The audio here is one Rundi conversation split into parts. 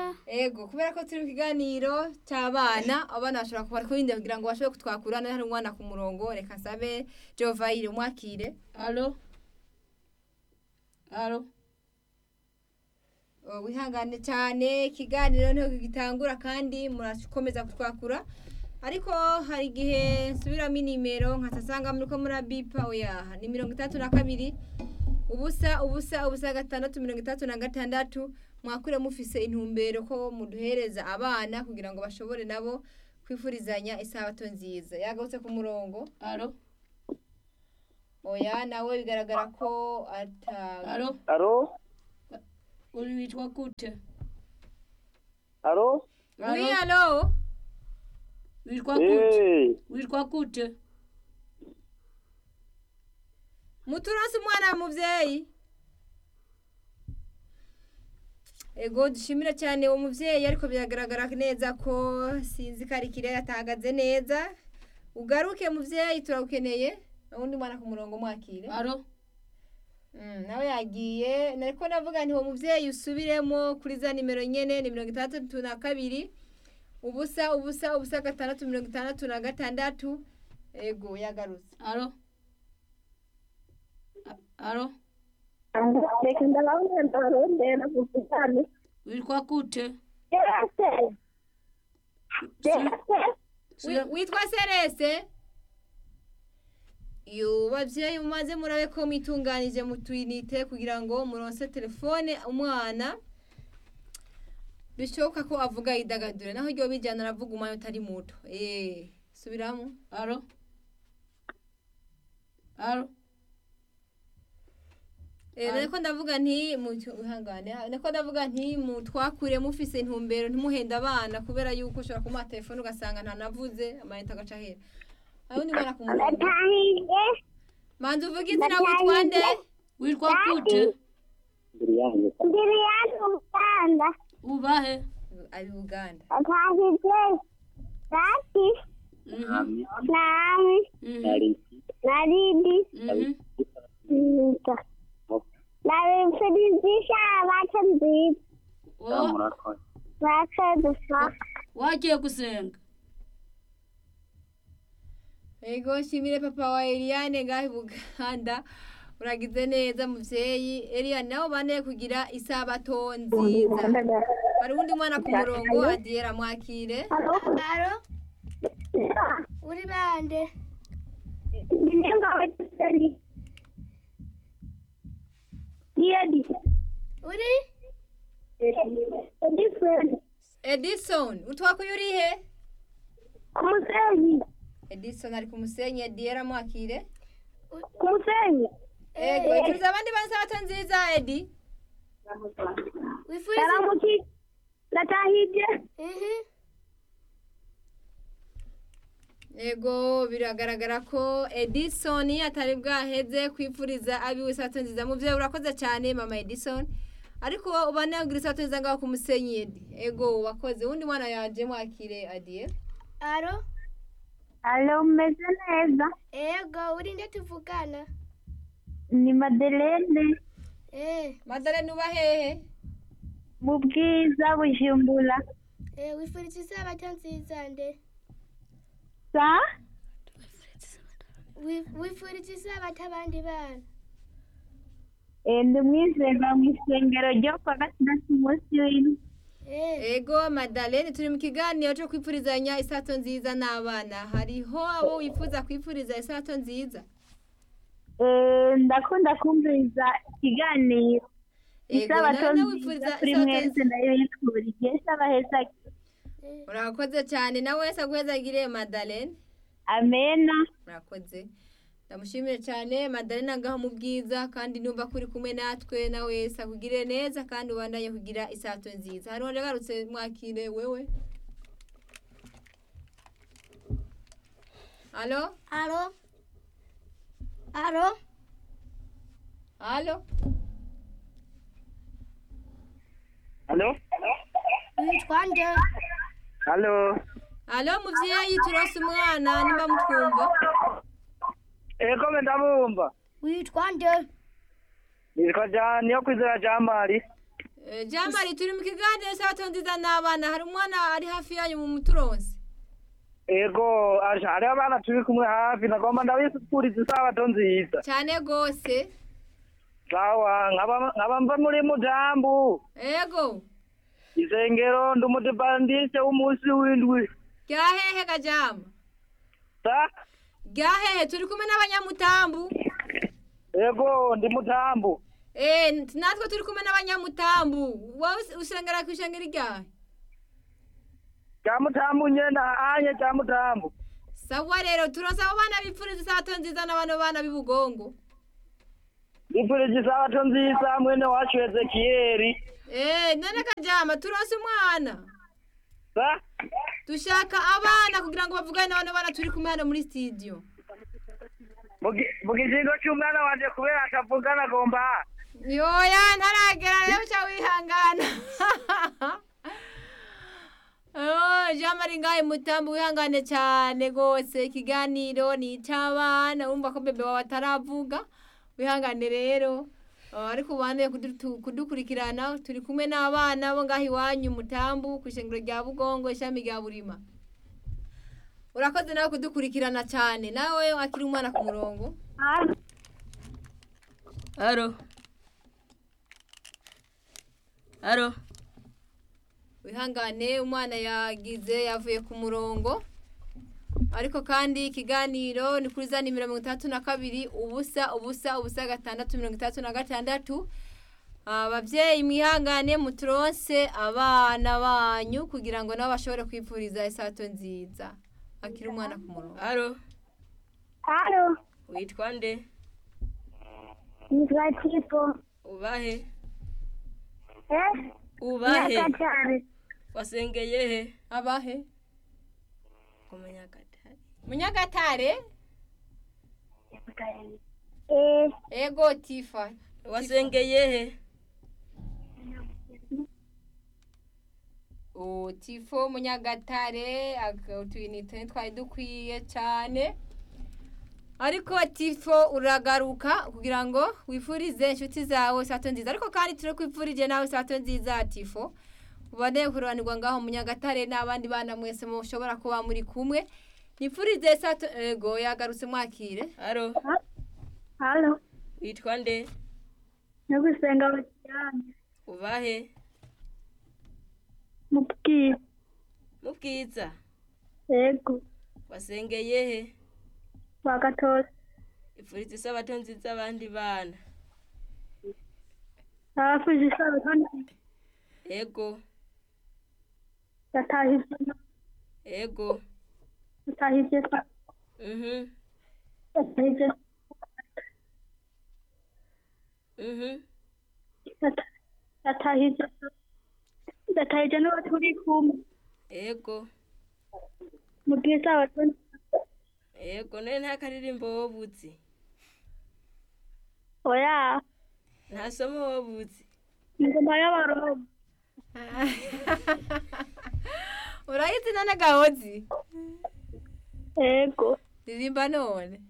ego kubera ko turi mu kiganiro cy'abana abana bashobora kuba kurinda kugira ngo bashobore kutwakura hari umwana ku murongo reka nsabe jovayire umwakire alo alo Oh, wihangane cyane ikiganiro niho gitangura kandi murakomeza kutwakura ariko hari igihe nsubiramo inimero nkasasanga muri ko murabipa oya ni mirongo itandatu na kabiri ubusa ubusa ubusa gatandatu mirongo itandatu na gatandatu mwakure mufise intumbero ko muduhereza abana kugira ngo bashobore nabo kwifurizanya isabato nziza yagarutse ku murongo alo oya nawe bigaragara ko ata alo Alo? uri witwa gute Alo? oui alo witwa gute Eh, witwa gute muturonse umwana muvyeyi ego dushimira cyane uwo muvyeyi ariko biragaragara neza ko sinzi ko ari kirere atahagaze neza ugaruke muvyeyi turagukeneye uwundi mwana ku murongo mwakire alo Mm, nawe yagiye nariko navuga nti uwo muvyeyi usubiremo kuri za nimero nyene ni mirongo itandatu na kabiri ubusa ubusa ubusa gatandatu mirongo itandatu na gatandatu ego yagarutse alo A- alo reka ndababona ndarondera kuvugana witwa gute yese Si- Wi- witwa serese yo bavyeyi mumaze murabe ko mwitunganije mu twinite kugira ngo muronse telefone umwana bishoboka ko avuga yidagadure naho ryo bijyana aravuga umwanya utari muto eh subiramo alo alo Eh, niko ndavuga nti mu- wihangane niko ndavuga nti mutwakure mufise intumbero ntimuhenda abana kubera yuko ushobora kumuha telefone ugasanga ntanavuze amayinite agaca ahera ayundi mwana ku murongo ndatahije manzi uvuge izina witwa nde witwa gute mbere yanjye. ndiri yanyu uganda ubahe ari uganda ndatahije dati Mhm, Nami, nami mhm, nari, naridi mhm. nita nabifurizisha abaca nziza Oh, murakoze. bakoze wagiye gusenga ego shimire papa wa Eliane ngahe i buganda uragize neza muvyeyi Eliane nabo bane kugira isabato nziza hari uwundi mwana ku murongo adiyera mwakire alo uri bande ndinengawetiseri diyedi uri edisoni edison utwakuye urihe ku musenyi edison ari ku musenyi adiyera mwakire ku musenyi ego turiza abandi bane isabato nziza edi yaramuki ndatahije ego biragaragara ko edison atari bwaheze kwifuriza abiwe isabato nziza muvyeyi urakoze cyane mama edison ariko ubane kugira isabato nziza ngaho ku musenyi edi ego wakoze uwundi mwana yaje mwakire adiye alo alo umeze neza ego uri nde tuvugana ni madelene eh madalene uba hehe mu bwiza bujumbura Eh, wifurije isabato nziza nde sa Wi- wifurije isabato abandi bana Eh, ndi umwizerwa mu isengero ryo kwa gatandatu umunsi w'ino Eh, ego madalene turi mu kiganiro cyo kwifurizanya isato nziza n'abana hariho abo wifuza kwifuriza isato nziza Eh, ndakunda kumviriza ikiganiro Ego, isabato nawe nziza wipfuriza kuri isabato mwese nziza. ndabibifurije sabaheza urakoze cyane nawe wese aguhezagire madalene amena murakoze ndamushimire cyane madalene agaho mu bwiza kandi numva ko uri kumwe natwe nawe wese akugirire neza kandi ubandanye kugira isato nziza hari uwanje agarutse mwakire wewe alo alo alo alo Alo? witwa nde Alo? alo muvyeyi turose umwana nimba mutwumva Ego me ndabumva. witwa nde Nitwa Jean, niyo kwizera Jean Marie. Eh, jamari turi mu kiganiro isabato nziza n'abana hari umwana ari hafi yanyu mu muturonse ego asha hariho abana turi kumwe hafi nagomba ndabifuriza isabato nziza cyane gose sawa nkaba nkaba mva muri mujambu ego isengero ndi umudibandise w'umunsi w'indwi ryahehe gajama sa ryahehe turi kumwe n'abanyamutambu ego ndi mutambu Eh, natwe turi kumwe n'abanyamutambu wowe us- usengera ku ishengero ryahe cya mutambu nyene anye cya mutambu sawa rero turonse abo bana bipfuriza isabato nziza n'abano bana b'ibugongo ndifurije isabato nziza mwene wacu ezekiyeli Eh, none kajama turonse umwana sa dushaka abana kugira ngo bavugane n'abano bana turi kumwe hano muri studio mu gi- mu kizingo cy'umwana wanje kubera atavugana agomba yoya ntaragera rero uca wihangana Oh, jean marie ngahe mutambo wihangane cyane rwose ikiganiro ni icy'abana wumva ko bebe wawe ataravuga wihangane rero Oh, ariko ubane kudukurikirana turi kumwe n'abana bo ngaho iwanyu mutambu ku ishengero rya bugongo ishami rya burima urakoze nawe kudukurikirana cyane nawe wakiri umwana ku murongo Aro. Aro. wihangane umwana yagize yavuye ku murongo ariko kandi ikiganiro ni kuri za nimero mirongo itandatu na kabiri ubusa ubusa ubusa gatandatu mirongo itandatu na gatandatu ababyeyi mwihangane muturonse abana banyu kugira ngo nabo bashobore kwifuriza isato nziza akiri umwana ku murongo Aro. halo Witwa nde? nitwa tipo Ubahe? eh Ubahe? nyakatare Wasengeye he? abahe Kumenya gatari. munyagatare eh ego tifa Wasengeye he? o tifo munyagatare utuyinite twari dukwiye cyane ariko tifo uragaruka kugira ngo wifurize inshuti zawe sato nziza ariko kandi turakwifurije nawe sato nziza tifo ubane kururanirwa ngaho munyagatare n'abandi bana mwese mushobora kuba muri kumwe nifurize sato ego yagarutse mwakire Aro. halo Witwa nde? no gusenga abajyanye Ubahe? mubwire Mubwiza. yego Wasengeye he? wagatose Ifuriza isabato nziza abandi bana. abafuje isabato nziza Ego. yatahije Ego. yatahije Mhm. yatahije Mhm. yata- yatahije yatahije n'uwo turi kumwe Ego. mubwire isabato nziza Ego none nta karirimbo wobuzi. oya Nta somo wobuzi. ingoma y'abaroma urayizi nane gahozi yego ririmba none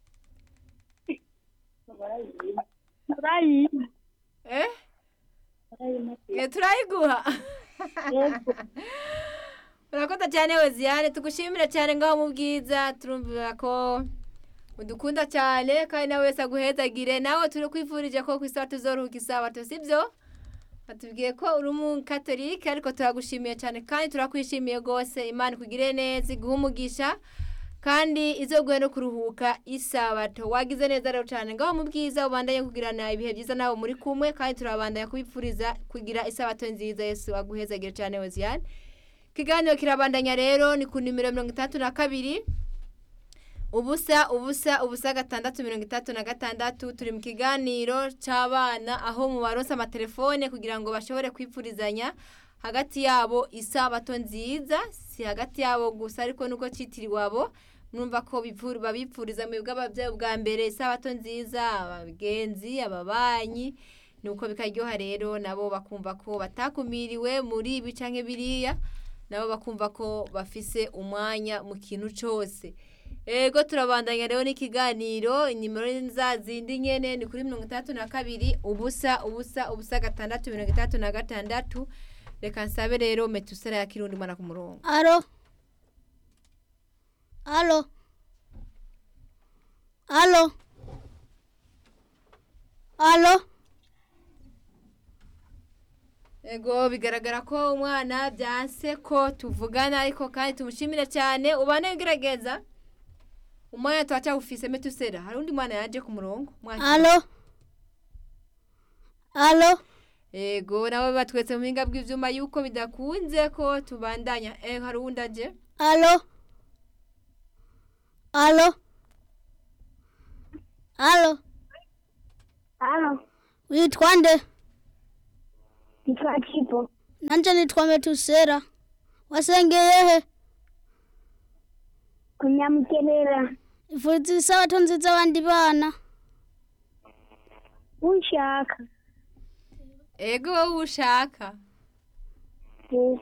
murayizi eh Eh, turayiguha yego urakoze cyane weziyane tugushimire cyane ngaho mu bwiza turumvira ko udukunda cyane kandi nawe wese aguhezagire nawe turi kwifurije ko ku isaha tuzoruhuka isabato sibyo batubwiye ko uri umukatolike ariko turagushimiye cyane kandi turakwishimiye rwose imana ikugire neza iguhe umugisha kandi izoguhe no kuruhuka isabato wagize neza rero cyane ngaho mu bwiza ubandanye kugirana ibihe byiza nawe muri kumwe kandi turabandanya kubipfuriza kugira isabato nziza yesu aguhezagire cyane weziyane ikiganiro kirabandanya rero ni ku nimero mirongo itandatu na kabiri ubusa ubusa ubusa gatandatu mirongo itatu na gatandatu turi mu kiganiro cy'abana aho mu baronsa amatelefone kugira ngo bashobore kwipfurizanya hagati yabo isabato nziza si hagati yabo gusa ariko nuko cyitiriwe abo mwumva ko bipfur- babipfuriza mu bw'ababyeyi bwa mbere isabato nziza abagenzi ababanyi nuko bikaryoha rero nabo bakumva ko batakumiriwe muri ibi canke biriya nabo bakumva ko bafise umwanya mu kintu cyose ego turabandanya rero n'ikiganiro inimero ni za zindi nyene ni kuri mirongo itandatu na kabiri ubusa ubusa ubusa gatandatu mirongo itandatu na gatandatu reka nsabe rero metusera ya kirundi mwana ku murongo alo alo alo alo ego bigaragara ko umwana byanse ko tuvugana ariko kandi tumushimire cyane ubane ugerageza umwanya turacyawufise metusera hari undi mwana yaje ku murongo Mwakire. alo alo ego nabo batwetse mu buhinga bw'ivyuma yuko bidakunze ko tubandanya eh hari uwundi aje alo alo alo Alo, witwa nde nitwa Chipo. nanje nitwa metusera wasengeye he Kunyamukerera. ifuriza isabato nziza abandi bana Unshaka. ego wowe ushaka Eh,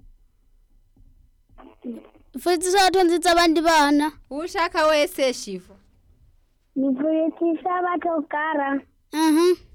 ifuriza isabato nziza abandi bana ushaka wese shivu Nivuretse isabato kara. mhm